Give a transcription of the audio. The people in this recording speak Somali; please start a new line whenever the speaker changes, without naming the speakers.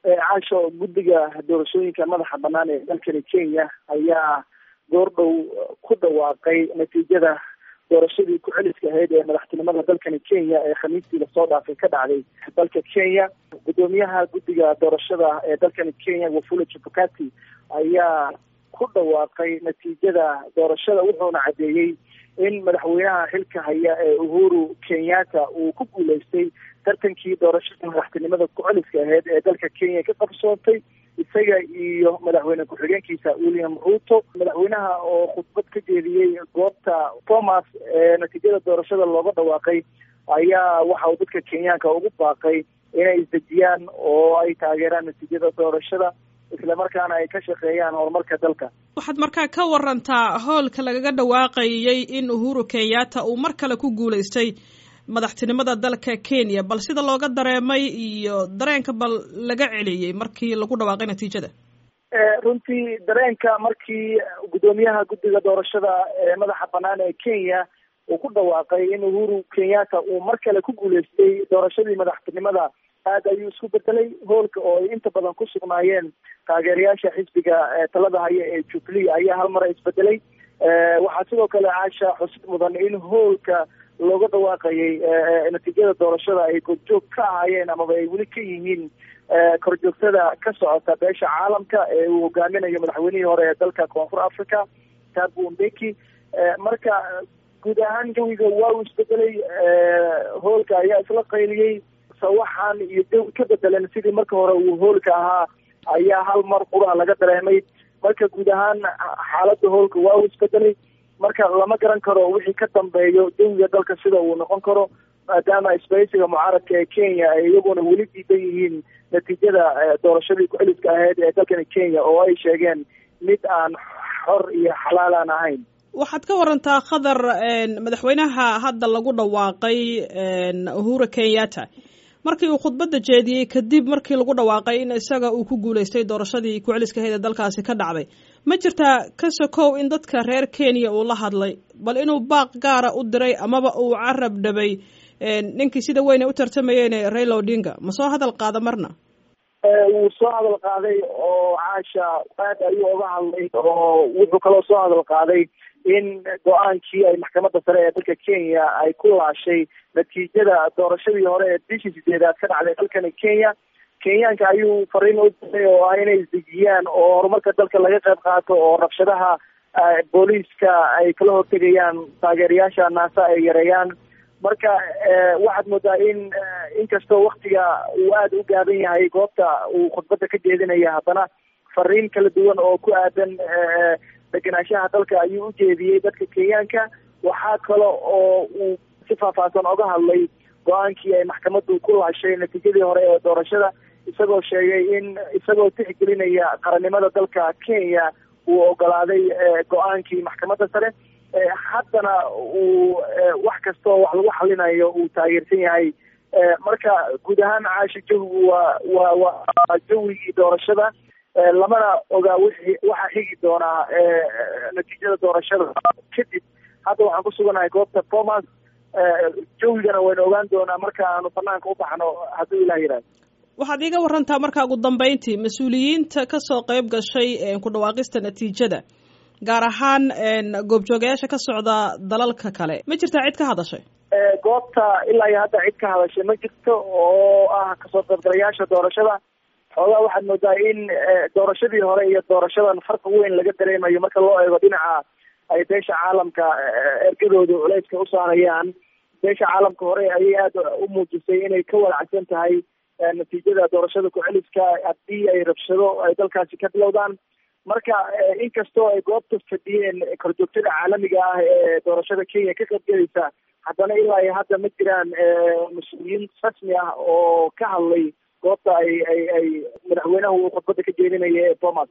caasho guddiga doorashooyinka madaxa banaan ee dalkani kenya ayaa goordhow ku dhawaaqay natiijada doorashadii ku-celiska ahayd ee madaxtinimada dalkani kenya ee khamiistii lasoo dhaafay ka dhacday dalka kenya guddoomiyaha guddiga doorashada ee dalkani kenya wafula chebukati ayaa ku dhawaaqay natiijada doorashada wuxuuna caddeeyey in madaxweynaha xilka haya ee uhuru kenyatta uu ku guuleystay tartankii doorashada madaxtinimada ku-celiska ahayd ee dalka kenya ka qabsoontay isaga iyo madaxweyne ku-xigeenkiisa william ruto madaxweynaha oo khudbad ka jeediyey goobta thomas ee natiijada doorashada looga dhawaaqay ayaa waxa uu dadka kenyaanka ugu baaqay inay isdejiyaan oo ay taageeraan natiijada doorashada islamarkaana ay ka shaqeeyaan horumarka dalka
waxaad markaa ka warantaa howlka lagaga dhawaaqayay in uhuru kenyatta uu mar kale ku guuleystay madaxtinimada dalka kenya bal sida looga dareemay iyo dareenka bal laga celiyey markii lagu dhawaaqay natiijada
runtii dareenka markii guddoomiyaha guddiga doorashada ee madaxa banaan ee kenya uu ku dhawaaqay in uhuru kenyatta uu mar kale ku guuleystay doorashadii madaxtinimada aad ayuu isku bedelay hoolka oo ay inta badan ku sugnaayeen taageerayaasha xisbiga talada haya ee jubilee ayaa hal mara isbedelay waxaa sidoo kale caasha xusid mudan in hoolka looga dhawaaqayay natiijada doorashada ay korjoog ka ahaayeen amaba ay weli ka yihiin korjoogtada ka socota beesha caalamka ee uu hogaaminayo madaxweynihii hore ee dalka koonfur africa tabu mbeki marka guud ahaan jawiga waa uu isbedelay hoolka ayaa isla qayliyey sawaxan iyo jawi ka bedelan sidii marka hore uu hoolka ahaa ayaa hal mar qura laga dareemay marka guud ahaan xaaladda hoolka waa uu isbedelay marka lama garan karo wixii ka dambeeyo jawiga dalka sida uu noqon karo maadaama isbaysiga mucaaradka ee kenya ay iyaguna weli diidan yihiin natiijada doorashadii ku-celiska ahayd ee dalkani kenya oo ay sheegeen mid aan xor iyo xalaal aan ahayn
waxaad ka warantaa khadar madaxweynaha hadda lagu dhawaaqay uhuru kenyatta markii uu khudbadda jeediyey kadib markii lagu dhawaaqay in isaga uu ku guuleystay doorashadii ku-celiska ahayd ee dalkaasi ka dhacday ma jirtaa ka sokow in dadka reer kenya uu la hadlay bal inuu baaq gaara u diray amaba uu carab dhabay ninkii sida weyn ay u tartamayeen raila odinga ma soo hadal qaada marna
wuu soo hadal qaaday oo caasha aad ayuu oga hadlay oo wuxuu kaloo soo hadal qaaday in go-aankii ay maxkamadda sare ee dalka kenya ay ku laashay natiijada doorashadii hore ee bishii sideedaad ka dhacday dalkani kenya kenyaanka ayuu fariin u diray oo ah inay isdejiyaan oo horumarka dalka laga qayb qaato oo rabshadaha booliiska ay kala hortegayaan taageerayaasha naasa ay yareeyaan marka waxaad moodaa in inkastoo waktiga uu aada u gaaban yahay goobta uu khudbadda ka jeedinaya haddana fariin kala duwan oo ku aadan degenaanshaha dalka ayuu u jeediyey dadka kenyaanka waxaa kale oo uu si faahfaahsan oga hadlay go-aankii ay maxkamaddu ku laashay natiijadii hore ee doorashada isagoo sheegay in isagoo tixgelinaya qarannimada dalka kenya uu ogolaaday go-aankii maxkamadda sare haddana uu wax kastoo wax lagu xalinayo uu taageersan yahay marka guud ahaan caasha jawigu waa waa waa jawigii doorashada lamana ogaa wixii waxaa xigi doonaa natiijada doorashada kadib hadda waxaan ku suganahay goobta thomas jawigana waynu ogaan doonaa marka aanu banaanka u baxno hadduu ilah yidhahdo
waxaad iiga warantaa markaa ugu dambeyntii mas-uuliyiinta kasoo qeyb gashay ku dhawaaqista natiijada gaar ahaan goobjoogayaasha ka socda dalalka kale ma jirtaa cid ka hadashay
goobta ilaa iyo hadda cid ka hadashay ma jirto oo ah kasoo qaybgalayaasha doorashada xoogaa waxaad moodaa in doorashadii hore iyo doorashadan farqi weyn laga dareemayo marka loo eego dhinaca ay beesha caalamka ergadooda culeyska u saarayaan beesha caalamka hore ayay aada u muujisay inay ka walacsan tahay natiijada doorashada ku-celiska haddii ay rabshado ay dalkaasi ka bilowdaan marka inkastoo ay goobta fadhiyeen korjoogtada caalamiga ah ee doorashada kenya ka qaybgelaysa haddana ilaa iyo hadda ma jiraan mas-uuliyiin rasmi ah oo ka hadlay goobta ay ay ay madaxweynaha uu khudbadda ka jeedinaya ee thomas